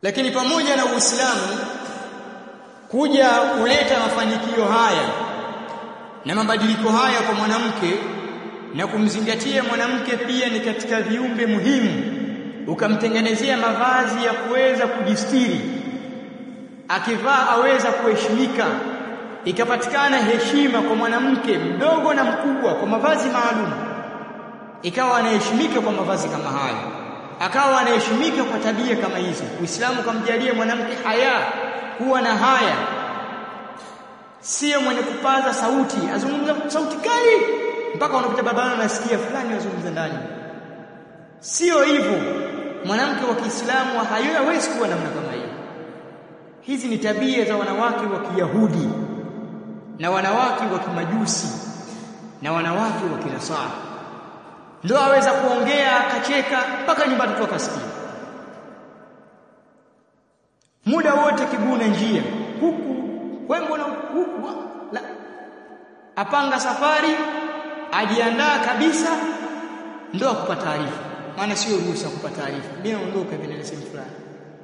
lakini pamoja na Uislamu kuja kuleta mafanikio haya na mabadiliko haya kwa mwanamke na kumzingatia mwanamke pia ni katika viumbe muhimu ukamtengenezea mavazi ya kuweza kujistiri akivaa aweza kuheshimika ikapatikana heshima kwa mwanamke mdogo na mkubwa kwa mavazi maalum ikawa anaheshimika kwa mavazi kama hayo akawa anaheshimika kwa tabia kama hizo Uislamu kamjalia mwanamke haya kuwa na haya sio mwenye kupaza sauti azungumza sauti kali mpaka unapita barabarani unasikia fulani azungumza ndani sio hivyo mwanamke wa Kiislamu hawezi kuwa namna kama hiyo hizi ni tabia za wanawake wa Kiyahudi na wanawake wa Kimajusi na wanawake wa Kinasara ndio aweza kuongea akacheka mpaka nyumbani tu akasikia muda wote kiguna njia huku wewe mbona huku la apanga safari ajiandaa kabisa ndio akupa taarifa maana sio ruhusa kupa taarifa bila ondoka vile sehemu fulani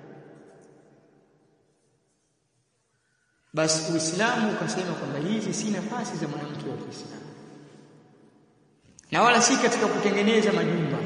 basi Uislamu ukasema kwamba hizi si nafasi za mwanamke wa Kiislamu na wala si katika kutengeneza majumba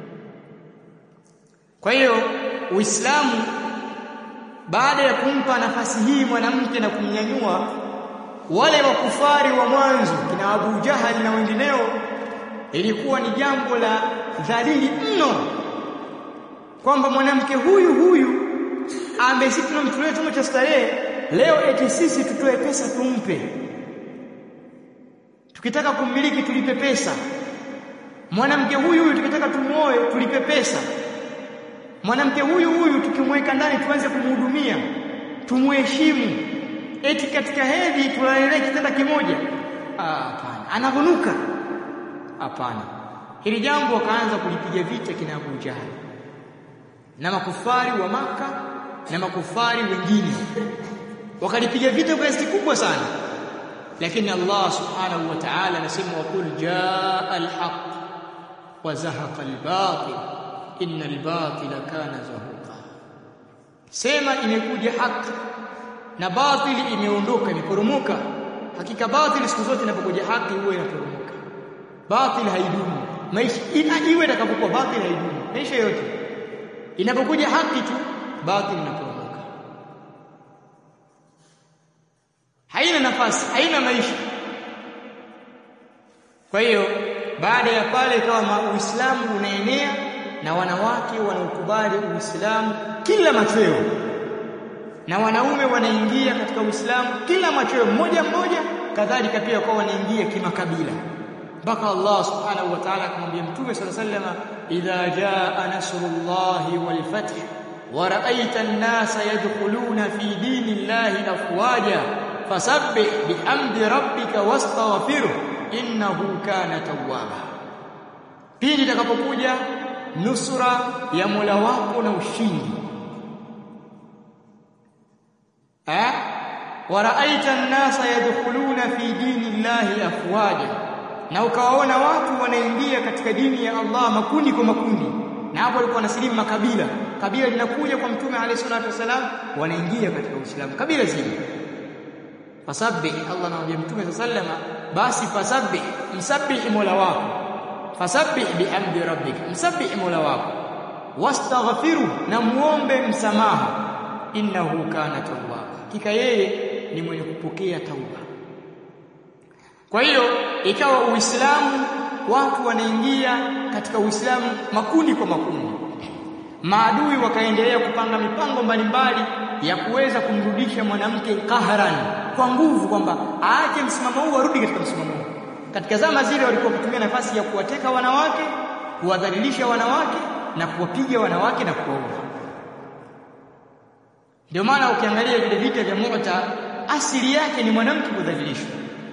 kwa hiyo Uislamu baada ya kumpa nafasi hii mwanamke na kumnyanyua wale wakufari wa mwanzo kina Abu Jahal na wengineo ilikuwa ni jambo la dhalili mno kwamba mwanamke huyu huyu ambaye sisi tunamtolea chombo cha starehe leo eti sisi tutoe pesa tumpe tukitaka kummiliki tulipe pesa mwanamke huyu huyu tukitaka tumuoe tulipe pesa mwanamke huyu huyu tukimweka ndani tuanze kumhudumia tumuheshimu eti katika hedhi tulalele kitanda kimoja hapana anavunuka hapana hili jambo wakaanza kulipiga vita kina Abu Jahal na makufari wa maka na makufari wengine wakalipiga vita kwa kiasi kubwa sana lakini Allah subhanahu wa ta'ala anasema waqul jaa alhaq wa zahaqa albatil inna albatila kana zahuqa sema imekuja haki na batili imeondoka imeporomoka hakika batili siku zote inapokuja haki huwa inaporomoka batili haidumu maisha ina iwe itakapokuwa batili haidumu maisha yote inapokuja haki tu batili inaporomoka haina nafasi haina maisha kwa hiyo baada ya pale ikawa uislamu unaenea na wanawake wanaukubali uislamu kila machweo na wanaume wanaingia katika uislamu kila machweo mmoja mmoja kadhalika pia kwa wanaingia kimakabila mpaka Allah subhanahu wa ta'ala akamwambia mtume sallallahu alayhi wasallam idha jaa nasrullahi wal fath wa ra'aita an-nasa yadkhuluna fi dinillahi afwaja fasabbih bihamdi rabbika wastaghfirhu innahu kana tawwaba pili itakapokuja nusura ya Mola wako na ushindi eh waraaita an-nasa yadkhuluna fi dinillahi afwaja na ukawaona watu wanaingia katika dini ya Allah makundi kwa makundi na hapo walikuwa wanasilimu makabila kabila linakuja kwa mtume alayhi salatu wasalam wanaingia katika Uislamu kabila zima fasabbih Allah anamwambia mtume sallama basi fasabbih msabbih mola wako fasabbih bihamdi rabbika msabbih mola wako wastaghfiru na muombe msamaha innahu kana tawwaba hakika yeye ni mwenye kupokea tauba kwa hiyo ikawa uislamu watu wanaingia katika uislamu makundi kwa makundi maadui wakaendelea kupanga mipango mbalimbali ya kuweza kumrudisha mwanamke kahran kwa nguvu kwamba aache msimamo huu arudi katika msimamo huu katika zama zile walikuwa wakitumia nafasi ya kuwateka wanawake kuwadhalilisha wanawake na kuwapiga wanawake na kuwaua ndio maana ukiangalia vile vita vya Mu'ta asili yake ni mwanamke kudhalilishwa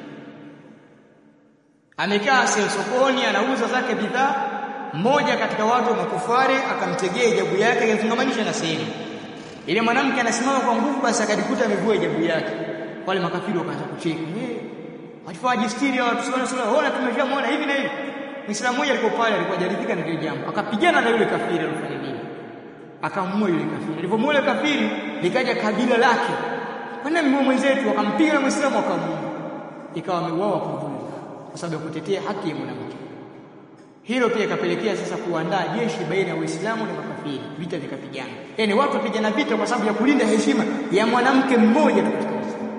amekaa sokoni anauza zake bidhaa mmoja katika watu wa makufari akamtegea hijabu yake akazungamanisha na sehemu ile mwanamke anasimama kwa nguvu basi akajikuta amevua hijabu yake wale makafiri wakaanza kucheka eh walifaa jistiri watu sio sio ona tumeshamuona hivi na hivi Muislamu mmoja alikuwa pale alikuwa jaridhika na ile jambo akapigana na yule kafiri alifanya nini akamua yule kafiri alipomua yule kafiri likaja kabila lake kwani mmua mwenzetu akampiga na muislamu akamua ikawa ameuawa kwa dhulma kwa sababu ya kutetea haki ya mwanamke hilo pia ikapelekea sasa kuandaa jeshi baina ya Waislamu na makafiri vita vikapigana yani watu wapigana vita kwa sababu ya kulinda heshima ya mwanamke mmoja tu katika Uislamu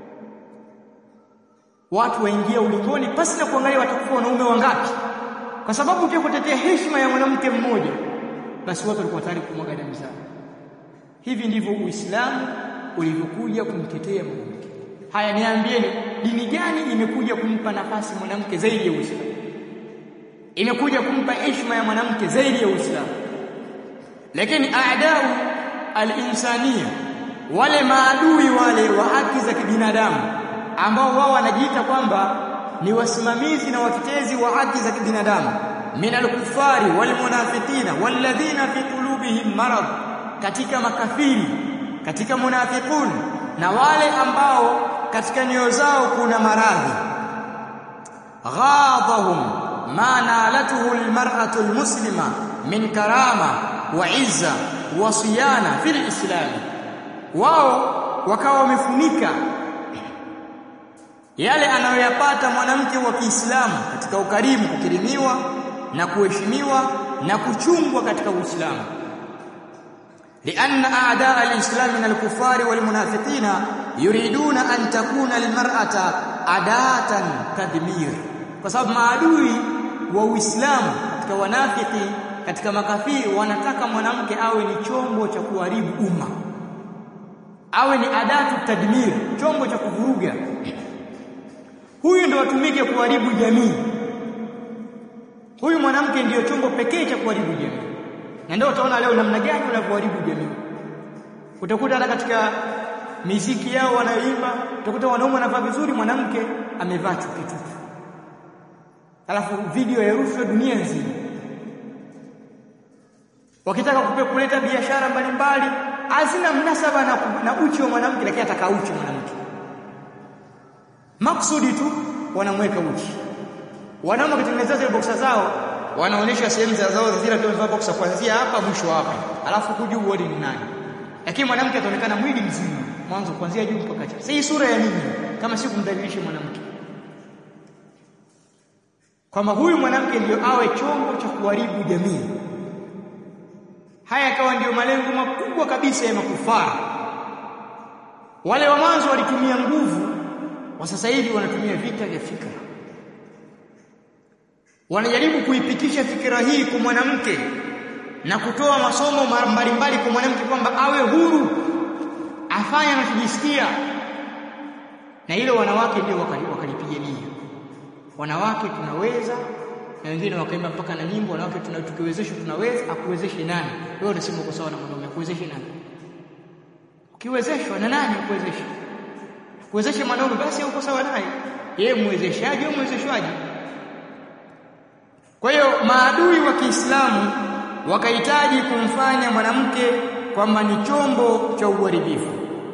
watu waingia ulingoni pasi na kuangalia watakufa wanaume wangapi kwa sababu pia kutetea heshima ya mwanamke mmoja basi watu walikuwa tayari kumwaga damu zao hivi ndivyo Uislamu ulivyokuja kumtetea mwanamke haya niambieni dini gani imekuja kumpa nafasi mwanamke zaidi ya Uislamu imekuja kumpa heshima ya mwanamke zaidi ya Uislamu lakini aadau al-insania wale maadui wale wa haki za kibinadamu ambao wao wanajiita kwamba ni wasimamizi na watetezi wa haki za kibinadamu min al-kuffari wal munafiqina walladhina fi qulubihim marad katika makafiri katika munafiqun na wale ambao katika nyoyo zao kuna maradhi ghadahum ma nalatuhu almar'atu almuslima min karama wa izza wa siyana fil islam wao wakawa wamefunika yale anayoyapata mwanamke wa Kiislamu katika ukarimu kukirimiwa na kuheshimiwa na kuchungwa katika Uislamu لأن أعداء الإسلام من الكفار والمنافقين يريدون أن تكون المرأة أداة تدمير kwa sababu maadui wa Uislamu katika wanafiki katika makafiri wanataka mwanamke awe ni chombo cha kuharibu umma awe ni adatu tadmir chombo cha kuvuruga huyu ndio atumike kuharibu jamii huyu mwanamke ndiyo chombo pekee cha kuharibu jamii na ndio utaona leo namna gani wanavyoharibu jamii utakuta hata katika miziki yao wanayoimba utakuta wanaume wanavaa vizuri mwanamke amevaa chuki tupu alafu video yarushwa dunia nzima wakitaka kupe kuleta biashara mbalimbali hazina mnasaba na, na uchi wa mwanamke lakini ataka uchi mwanamke maksudi tu wanamweka uchi wanaume wakitengeneza zile boksa zao wanaonyesha sehemu za zao zile tu wamevaa boksa kuanzia hapa mwisho hapa alafu kujuu wodi ni nani lakini mwanamke ataonekana mwili mzima mwanzo kuanzia juu mpaka chini sasa hii sura ya nini kama si kumdhalilisha mwanamke kwamba huyu mwanamke ndiyo awe chombo cha kuharibu jamii haya yakawa ndiyo malengo makubwa kabisa ya makufara wale wa mwanzo walitumia nguvu wa sasa hivi wanatumia vita vya fikra wanajaribu kuipitisha fikra hii kwa mwanamke na kutoa masomo mbalimbali kwa mwanamke kwamba awe huru afanye anachojisikia na hilo wanawake ndio wakalipigania wanawake tunaweza na wengine wakaimba mpaka na nyimbo wanawake tuna tukiwezeshwa tunaweza akuwezeshe nani wewe unasema uko sawa na mwanaume akuwezeshe nani ukiwezeshwa na nani akuwezeshe kuwezeshe mwanaume basi uko sawa naye yeye muwezeshaji au muwezeshwaji kwa hiyo maadui wa Kiislamu wakahitaji kumfanya mwanamke kwamba ni chombo cha uharibifu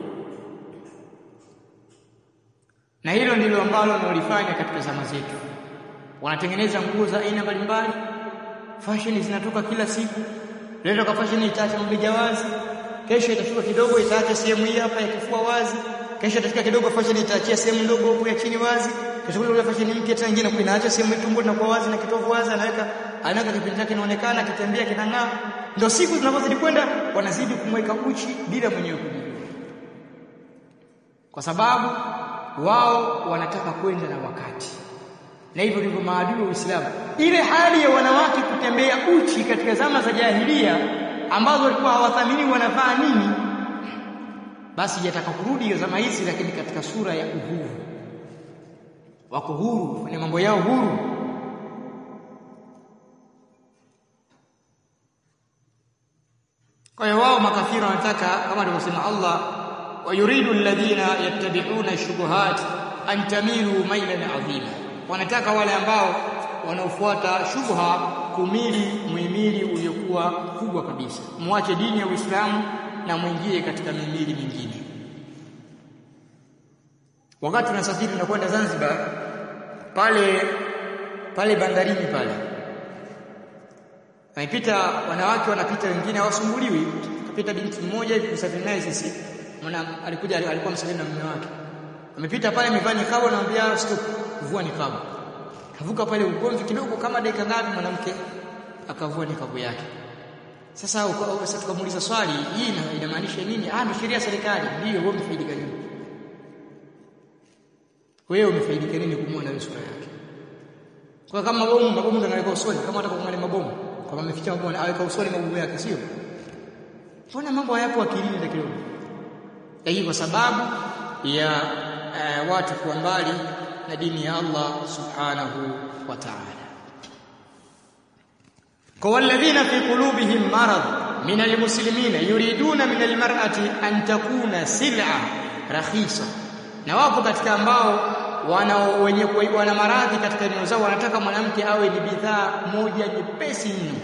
na hilo ndilo ambalo wanalifanya katika zama zetu wanatengeneza nguo za aina mbalimbali fashion zinatoka kila siku leo kwa fashion itaacha mbeja wazi kesho itashuka kidogo itaacha sehemu hii hapa ya kifua wazi kesho itafika kidogo fashion itaachia sehemu ndogo huko ya chini wazi kesho kule fashion mpya tena nyingine inaacha sehemu ya tumbo na kwa wazi na kitovu wazi anaweka anaweka kipindi chake kinaonekana kitembea kinang'aa ndio siku zinapozidi kwenda wanazidi kumweka uchi bila mwenyewe kujua kwa sababu wao wanataka kwenda na wakati na hivyo ndivyo maadui wa Uislamu ile hali ya wanawake kutembea uchi katika zama za jahilia ambazo walikuwa hawathamini wanavaa nini basi yataka kurudi hiyo zama hizi lakini katika sura ya uhuru wako huru kufanya mambo yao huru kwa hiyo wao makafiri wanataka kama alivyosema Allah wayuridu alladhina yattabi'una shubuhat an tamilu mailan adhima wanataka wale ambao wanaofuata shubha kumili muhimili uliokuwa kubwa kabisa muache dini ya Uislamu na mwingie katika mihimili mingine wakati tunasafiri tunakwenda Zanzibar pale pale bandarini pale Amepita wanawake wanapita wengine hawasumbuliwi. Kapita binti mmoja hivi kusafiri naye sisi. Mwana alikuja alikuwa msafiri na mume wake. Amepita pale amevaa nikabu anamwambia stop, vua nikabu. Kavuka pale ugomvi kidogo kama dakika ngapi mwanamke akavua nikabu yake. Sasa sasa tukamuuliza swali, hii inamaanisha nini? Ah, ni sheria ya serikali. Ndio, wewe umefaidika nini? Wewe umefaidika nini kumwona hiyo sura yake? Kwa kama mabomu, mabomu ndio anaweka usoni, kama hata kumwona mabomu, kama ameficha mabomu aweka usoni mabomu yake, sio? Mbona mambo hayapo akilini ndio kidogo? Hii kwa sababu ya uh, watu kuwa mbali na dini ya Allah subhanahu wa ta'ala. Kwa walladhina fi qulubihim marad min almuslimina yuriduna min almar'ati an takuna sil'a rakhisa, na wapo katika ambao wana wenye wana maradhi katika nyoyo zao, wanataka mwanamke awe ni bidhaa moja nyepesi mno,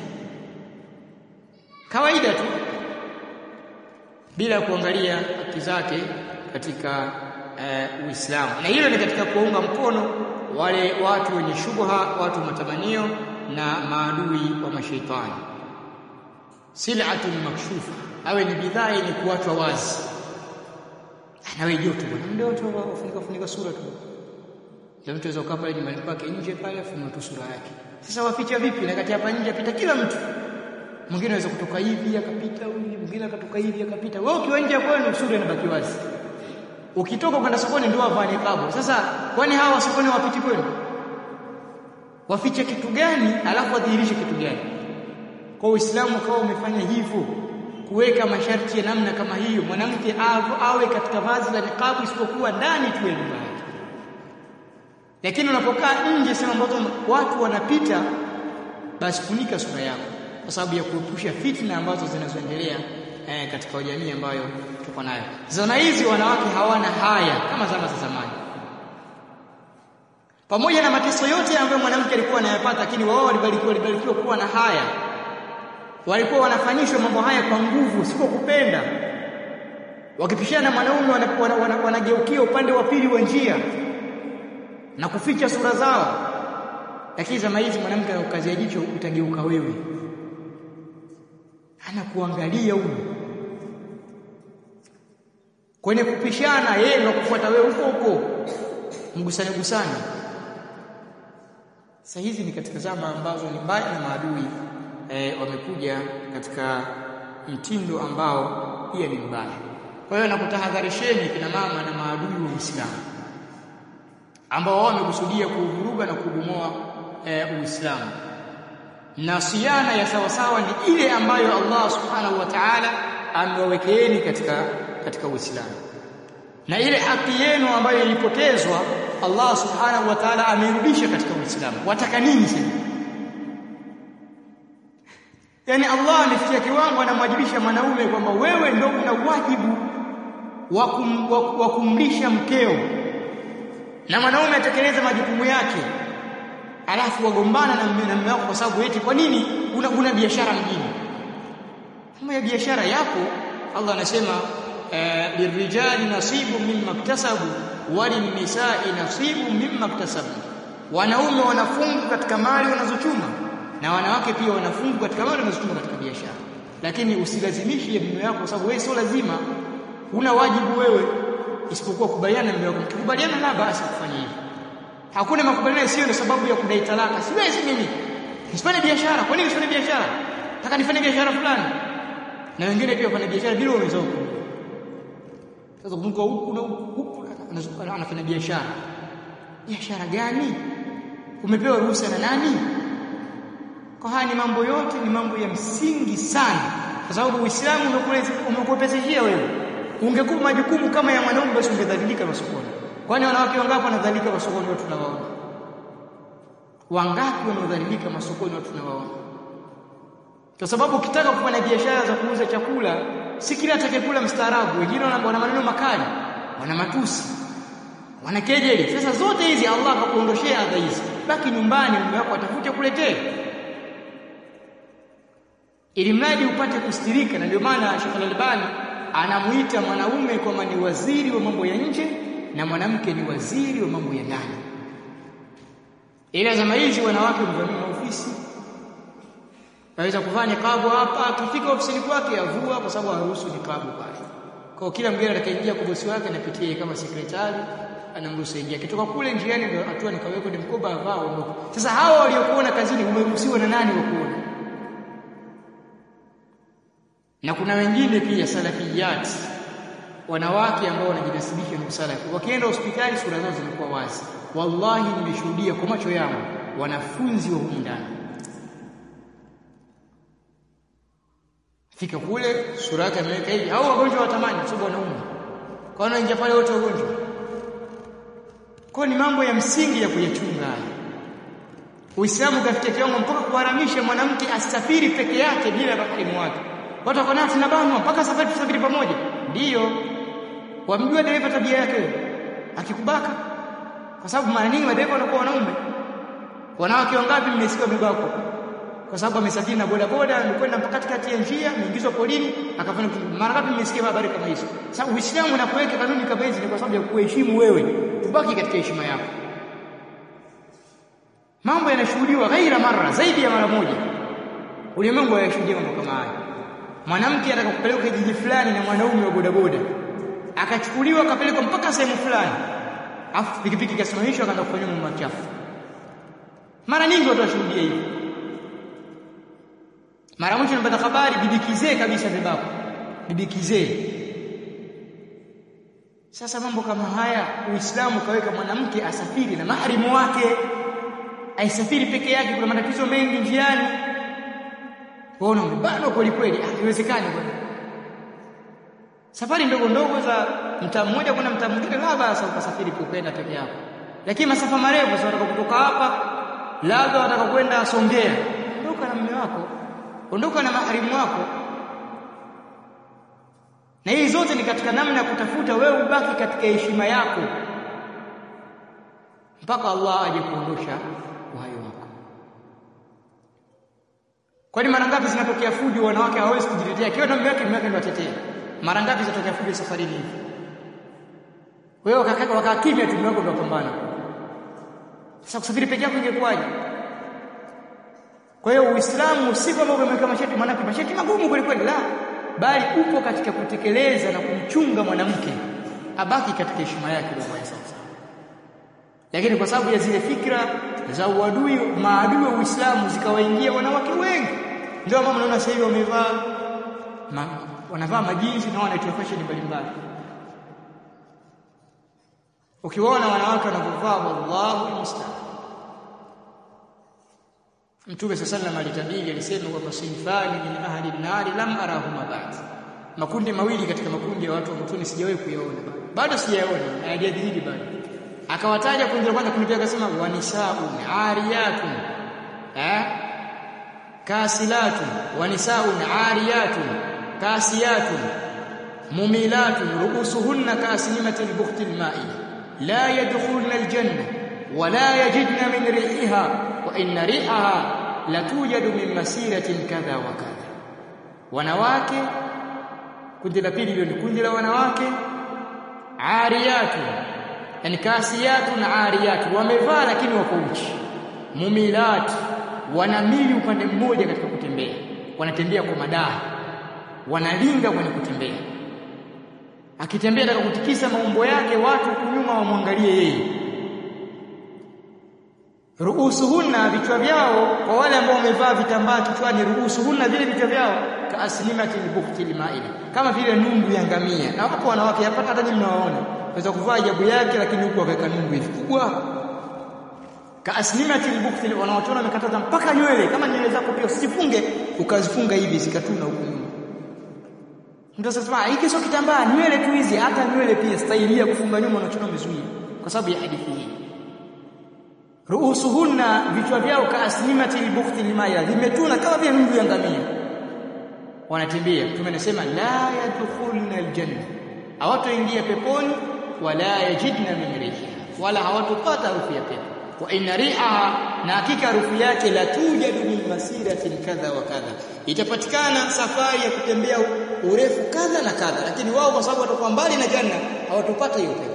kawaida tu, bila kuangalia haki zake katika uh, Uislamu. Na hilo ni katika kuunga mkono wale watu wenye shubha, watu wa matamanio na maadui wa mashaitani. Sil'atun makshufa, awe ni bidhaa yenye kuachwa wazi. Nawe joto bwana, ndio watu wafunika funika sura tu. Ndio mtu aweza pale nyumbani kwake nje pale afunua tu sura yake. Sasa waficha vipi? Na kati hapa nje apita kila mtu. Mwingine anaweza kutoka hivi akapita huyu, mwingine akatoka hivi akapita. Wewe ukiwa nje kwenu sura inabaki wazi. Ukitoka kwenda sokoni ndio wavaa niqabu. Sasa kwani hawa sokoni wapiti kwenu? Wafiche kitu gani alafu wadhihirishe kitu gani? Kwa Uislamu ukawa umefanya hivyo kuweka masharti ya namna kama hiyo, mwanamke awe katika vazi la niqabu isipokuwa ndani tu ya nyumba yake. Lakini unapokaa nje sehemu ambazo watu wanapita, basi funika sura yako, kwa sababu ya kuepusha fitna ambazo zinazoendelea eh, katika jamii ambayo tuko nayo. Zana hizi wanawake hawana haya kama zama za zamani, pamoja na mateso yote ambayo mwanamke alikuwa anayapata, lakini wao walibarikiwa walibarikiwa kuwa na haya walikuwa wanafanyishwa mambo haya kwa nguvu, si kwa kupenda. Wakipishana na mwanaume wanageukia wana, wana, wana upande wa pili wa njia na kuficha sura zao. Lakini zama hizi mwanamke anakukazia jicho, utageuka wewe, anakuangalia huyu kwenye kupishana, yeye ndio kufuata wewe huko huko, mgusane gusane. Sasa hizi ni katika zama ambazo ni mbaya na maadui e, wamekuja katika mtindo ambao pia ni mbaya. Kwa hiyo nakutahadharisheni kina mama na maadui wa Uislamu ambao wao wamekusudia kuuvuruga na kubomoa e, Uislamu. Na siana ya sawasawa ni ile ambayo Allah subhanahu wa ta'ala amewawekeeni katika katika Uislamu, na ile haki yenu ambayo ilipotezwa Allah subhanahu wa ta'ala ameirudisha katika Uislamu. Wataka nini sasa? Yaani Allah amefikia kiwango anamwajibisha mwanaume kwamba wewe ndio una wajibu wa kum, wa kumlisha mkeo, na mwanaume atekeleza majukumu yake, alafu wagombana na mume wako kwa sababu eti kwa nini una, una biashara mjini. Kama ya biashara yapo, Allah anasema uh, lirijali nasibu mimma iktasabu walinisai nasibu mimma iktasabu, wanaume wanafungu katika mali wanazochuma na wanawake pia wanafungu katika mali wanazochuma katika biashara. Lakini usilazimishe mume wako, kwa sababu wewe sio lazima, una wajibu wewe, isipokuwa kubaliana na mume wako. Mkikubaliana la basi kufanya hivyo. Hakuna makubaliano sio ndio sababu ya kudai talaka. Siwezi mimi nisifanye biashara. Kwa nini nisifanye biashara? Nataka nifanye biashara fulani, na wengine pia wafanya biashara bila uwezo wako. Sasa kumko huku na huku anafanya biashara. Biashara gani? Umepewa ruhusa na nani? Kwa haya ni mambo yote ni mambo ya msingi sana, kwa sababu Uislamu umekuepesishia wewe. Ungekuwa majukumu kama ya mwanaume, basi ungedhalilika masokoni. Kwani wanawake wangapi wanadhalilika masokoni? Watu tunawaona wangapi wanaodhalilika masokoni? Watu tunawaona, kwa sababu ukitaka kufanya biashara za kuuza chakula, si kila atakayekula mstaarabu. Wengine wana maneno makali, wana matusi, wana kejeli. Sasa zote hizi Allah akakuondoshea adha hizi, baki nyumbani, mume wako atafute kuletee ili mradi upate kustirika. Na ndio maana Sheikh Al-Albani anamuita mwanaume kwamba ni waziri wa mambo ya nje na mwanamke ni waziri wa mambo ya ndani. Ila zama hizi wanawake wamevamia ofisi, Aweza kuvaa niqabu hapa, akifika ofisini kwake avua kwa sababu haruhusu niqabu pale. Kwa kila mgeni atakaingia kwa bosi wake anapitia yeye kama sekretari, anamruhusu ingia. Kitoka kule njiani ndio hatua nikaweka ni mkoba avaa ondoka. Sasa hawa waliokuona kazini umeruhusiwa na nani wakuona? Na kuna wengine pia salafiyat wanawake ambao wanajinasibisha na usalafi. Wakienda hospitali sura zao zinakuwa wazi. Wallahi nimeshuhudia kwa macho yangu wanafunzi wa humu ndani fika kule sura yake ameweka hivi au wagonjwa watamani kwa sababu wanaumwa kwa hiyo ingia pale wote wagonjwa kwa ni mambo ya msingi ya kuyachunga haya Uislamu kafikia kiwango mpaka kuharamisha mwanamke asafiri peke yake bila maharimu wake watu wako nao tunabanwa mpaka safari tusafiri pamoja ndiyo wamjua dereva tabia yake akikubaka kwa sababu mara nyingi madereva wanakuwa wanaume wanawake wangapi mmesikia wamebakwa kwa sababu amesafiri na boda boda amekwenda mpaka katikati ya njia ameingizwa polini akafanya mara ngapi mmesikia habari kama hizo sasa uislamu unapoweka kanuni kama hizi ni kwa sababu ya kuheshimu wewe ubaki katika heshima yako mambo yanashuhudiwa ghaira mara zaidi ya mara moja ulimwengu hayashuhudia mambo kama haya mwanamke anataka kupelekwa kijiji fulani na mwanaume wa bodaboda akachukuliwa akapelekwa mpaka sehemu fulani afu pikipiki ikasimamishwa akaanza kufanya mambo machafu mara nyingi watu washuhudia hivi mara mwisho nipata habari bibi kizee kabisa bebako bibi kizee sasa mambo kama haya uislamu kaweka mwanamke asafiri na maharimu wake aisafiri peke yake kuna matatizo mengi njiani waona umebano kweli kweli haiwezekani bwana safari ndogo ndogo za mtaa mmoja kwenda mtaa mwingine labda sasa ukasafiri kwenda peke yako lakini masafa marefu sasa unataka kutoka hapa labda unataka kwenda Songea ondoka na mume wako ondoka na maharimu wako na hii zote ni katika namna ya kutafuta wewe ubaki katika heshima yako mpaka Allah aje kuondosha uhai wako kwani mara ngapi zinatokea fujo wanawake hawawezi kujitetea kiwa na mume wake mume wake ndio atetee mara ngapi zinatokea fujo safarini hivi wewe wakakaa wakaa kimya tu mume wako ndio pambana sasa kusafiri peke yako ingekuwaje kwa hiyo Uislamu si kwamba umeweka masharti mwanamke masharti magumu kweli kweli la bali upo katika kutekeleza na kumchunga mwanamke abaki katika heshima yake ndio sawa lakini kwa sababu ya zile fikra za uadui maadui wa Uislamu zikawaingia wanawake wengi ndio mama naona sasa hivi wamevaa ma, wanavaa majinsi na wanaitwa fashion mbalimbali ukiwaona wanawake wanavyovaa wallahu musta'an Mtume sallallahu alitabiri alisema kwamba sinfani min ahli an-nar lam arahuma ba'd. Makundi mawili katika makundi ya watu wa motoni sijawahi kuyaona. Bado sijayaona, hayajadhihiri bado. Akawataja kundi la kwanza kundi akasema wanisaun ariyatun. Eh? Kasilatun wanisaun ariyatun kasiyatun mumilatun ru'usuhunna kasnimatil bukhtil ma'i la yadkhulna al-janna ولا يجدن من ريحها وان ريحها لتوجد من مسيره كذا وكذا wanawake kundi la pili ndio kundi la wanawake ariyatu yani kasiyatu na ariyatu wamevaa lakini wako uchi mumilat wanamili upande mmoja katika kutembea wanatembea kwa madaa wanalinga kwenye kutembea akitembea ataka kutikisa maumbo yake watu kunyuma wamwangalie yeye ruusuhunna vichwa vyao kwa wale ambao wamevaa vitambaa kichwani ruusuhunna vile vichwa vyao kaaslimati bukhti limaili kama vile nungu ya ngamia na wapo wanawake hapa hata nyinyi mnawaona waweza kuvaa jabu yake lakini huku akaweka nungu hivi kubwa kaaslimati bukhti wanaochona wamekataza mpaka nywele kama nywele zako pia usifunge ukazifunga hivi zikatuna huku nyuma ndio sasa hiki sio kitambaa nywele tu hizi hata nywele pia staili ya kufunga nyuma unachona umezuia kwa sababu ya hadithi hii ruusuhunna vichwa vyao kaaslimati albukhti limaya vimetuna kama vile nungu ya ngamia wanatembea mtume anasema la yadkhulna aljanna hawatoingia peponi wala yajidna min riha wala hawatopata harufu ya pepo wa inna riha na hakika harufu yake la tujadu min masiratin kadha wa kadha itapatikana safari ya kutembea urefu kadha na kadha lakini wao kwa sababu watakuwa mbali na janna hawatopata hiyo pepo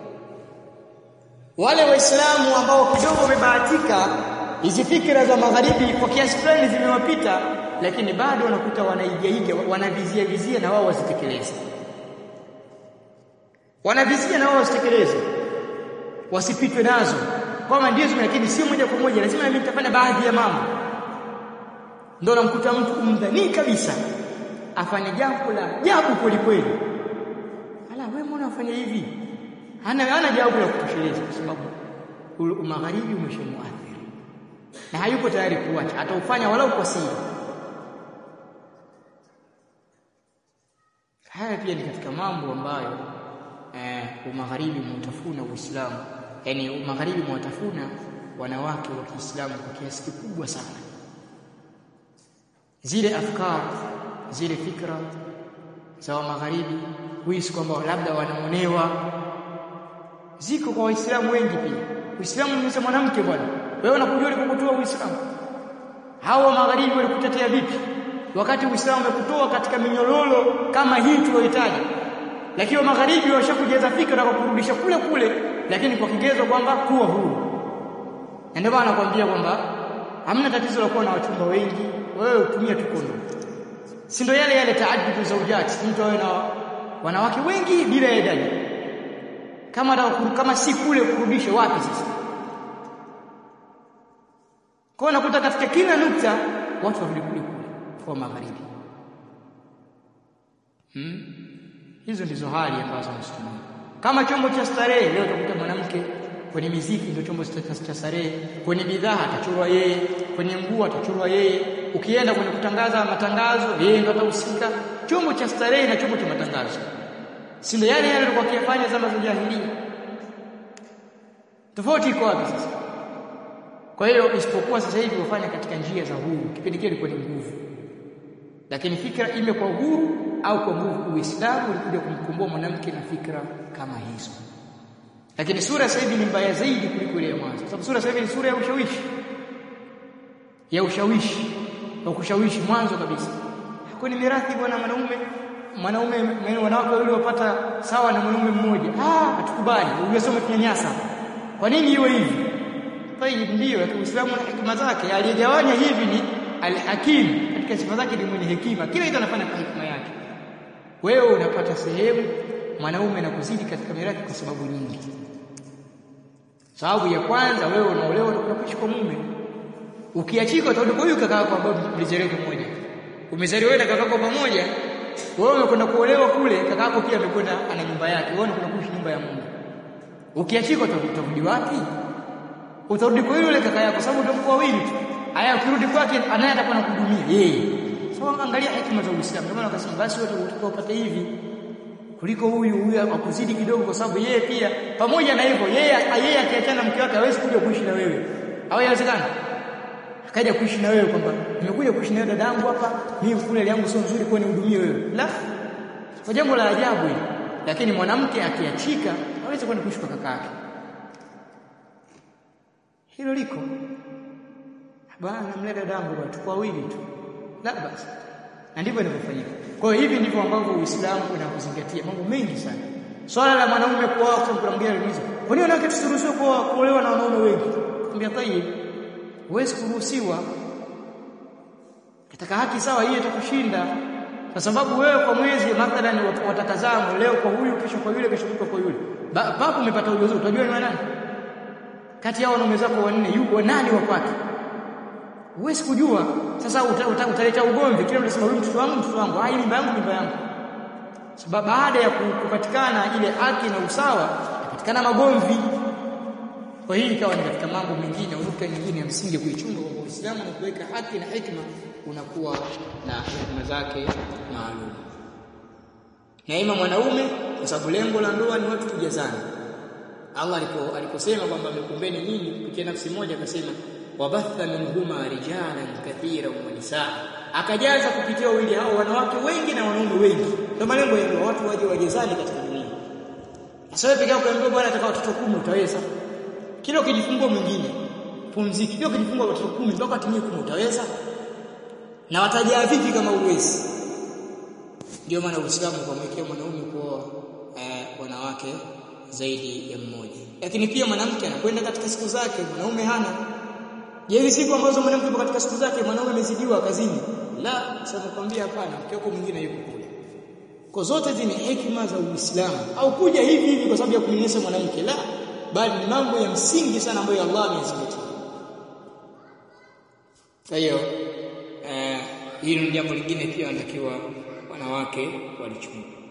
wale waislamu ambao kidogo wamebahatika hizi fikra za magharibi kwa kiasi fulani zimewapita lakini bado wanakuta wanaigaiga wanavizia vizia na wao wasitekeleze wanavizia na wao wasitekeleze wasipitwe nazo kwamba ndio lakini sio moja kwa moja lazima mimi nitafanya baadhi ya mambo ndio namkuta mtu umdhani kabisa afanye jambo la ajabu kweli kweli ala wewe mbona unafanya hivi hana hana jawabu la kutosheleza kwa sababu umagharibi umeshamuathiri na hayupo tayari kuacha ataufanya walau kwa siri haya pia ni katika mambo ambayo eh, umagharibi mwatafuna Uislamu yani umagharibi mwatafuna wanawake wa Kiislamu kwa kiasi kikubwa sana zile afkar zile fikra za magharibi huisi kwamba labda wanaonewa ziko kwa waislamu wengi pia uislamu ni mwanamke bwana wewe unakujua ulikokutoa uislamu hao magharibi walikutetea vipi wakati uislamu umekutoa katika minyororo kama hii tuliyohitaji lakini wa magharibi washakujaza fikra na kukurudisha kule kule lakini kwa kigezo kwamba kuwa huru na ndio maana nakwambia kwamba hamna tatizo la kuwa na wachumba wengi wewe utumie tu kondo si ndio yale yale taaddudu zaujati mtu awe na wanawake wengi bila idadi kama kama si kule kurudisha wapi sasa kwa nakuta katika kila nukta watu warudi kule kule kwa magharibi hmm? hizo ndizo hali ambazo msitumia kama chombo cha starehe leo utakuta mwanamke kwenye miziki ndio chombo cha starehe kwenye bidhaa atachorwa yeye kwenye nguo atachorwa yeye ukienda kwenye kutangaza matangazo yeye ndo atahusika chombo cha starehe na chombo cha matangazo si ndio yale yale alikuwa akiyafanya zama za jahiliya tofauti iko wapi sasa kwa hiyo isipokuwa sasa hivi wafanya katika njia za huru kipindi kile ilikuwa ni nguvu lakini fikra ime kwa uhuru au kwa nguvu uislamu ulikuja kumkomboa mwanamke na fikra kama hizo lakini sura sasa hivi ni mbaya zaidi kuliko ile ya mwanzo sababu sura sasa hivi ni sura ya ushawishi ya ushawishi wa kushawishi mwanzo kabisa hakuna mirathi bwana mwanaume mwanaume wanawake wawili wapata sawa na mwanaume mmoja ah hatukubali ungesoma kinyanyasa kwa nini iwe hivi tayib ndio Uislamu na hikma zake aliyegawanya hivi ni al-hakim katika sifa zake ni mwenye hekima kila kitu anafanya kwa hikma yake wewe unapata sehemu mwanaume na kuzidi katika mirathi kwa sababu nyingi sababu ya kwanza wewe unaolewa na kuishi kwa mume ukiachika utarudi kwa huyu kaka yako ambaye mlizaliwa pamoja umezaliwa wewe na kaka yako pamoja wewe umekwenda kuolewa kule kaka yako pia amekwenda ana nyumba yake wewe unakwenda kuishi nyumba ya mume ukiachika utarudi wapi utarudi kwa yule kaka yako sababu utakuwa wawili tu aya ukirudi kwake anaye atakuwa anakuhudumia yeye so angalia hekima za Uislamu kama wakasema basi wote utakapata hivi kuliko huyu huyu akuzidi kidogo kwa sababu yeye pia pamoja na hivyo yeye yeye akiachana mke wake hawezi kuja kuishi na wewe hawezekani akaja kuishi na wewe kwamba nimekuja kuishi na wewe dadangu hapa mimi kule yangu sio nzuri kwa nihudumie wewe la kwa jambo la ajabu hili lakini mwanamke akiachika hawezi kwenda kuishi kwa kaka yake hilo liko bwana namleta dadangu bwana tukwa wawili tu la basi na ndivyo inavyofanyika kwa hiyo hivi ndivyo ambavyo Uislamu unakuzingatia mambo mengi sana swala la mwanaume kuoa kwa kuna mwingine anauliza kwa nini wanawake tusiruhusiwe kuoa kuolewa na wanaume wengi kwambia tayib huwezi kuruhusiwa katika haki sawa hiyo itakushinda kwa sababu wewe kwa mwezi mathalan watakazana leo kwa huyu kesho kwa yule kesho kwa yule papo umepata ujauzito utajua ni nani kati ya wanaume zako wanne yuko nani wa kwake huwezi kujua sasa uta, uta, utaleta ugomvi kile unasema huyu mtoto wangu mtoto wangu ah hii mimba yangu mimba yangu sababu baada ya kupatikana ile haki na usawa kupatikana magomvi kwa hii ikawa ni katika mambo mengine nukta nyingine ya msingi kuichunga kwa Uislamu na kuweka haki na hikma unakuwa na hikma zake maalum na ima mwanaume kwa sababu lengo la ndoa ni watu kujazana Allah alipo aliposema kwamba amekumbeni nyinyi kupitia nafsi moja akasema wabatha minhuma rijalan kathiran wa nisaa akajaza kupitia wawili hao wanawake wengi na wanaume wengi ndio malengo ya watu waje wajezani katika dunia sasa wewe pekee yako ambaye bwana ataka watoto kumi utaweza kila ukijifungua mwingine pumziki kila ukijifungua watoto kumi mpaka atimie kumi utaweza na watajaa vipi kama uwezi ndio maana Uislamu ukamwekea mwanaume kuoa eh, wanawake zaidi ya mmoja lakini pia mwanamke anakwenda katika siku zake mwanaume hana je hizi siku ambazo mwanamke yupo katika siku zake mwanaume amezidiwa kazini la sasa nakwambia hapana mke wako mwingine yuko kule kwa zote hizi ni hekima za Uislamu au kuja hivi hivi kwa sababu ya kumnyesha mwanamke la bali ni mambo ya msingi sana ambayo Allah ameyazingatia kwa hiyo eh, hilo ni jambo lingine pia wanatakiwa wanawake walichunga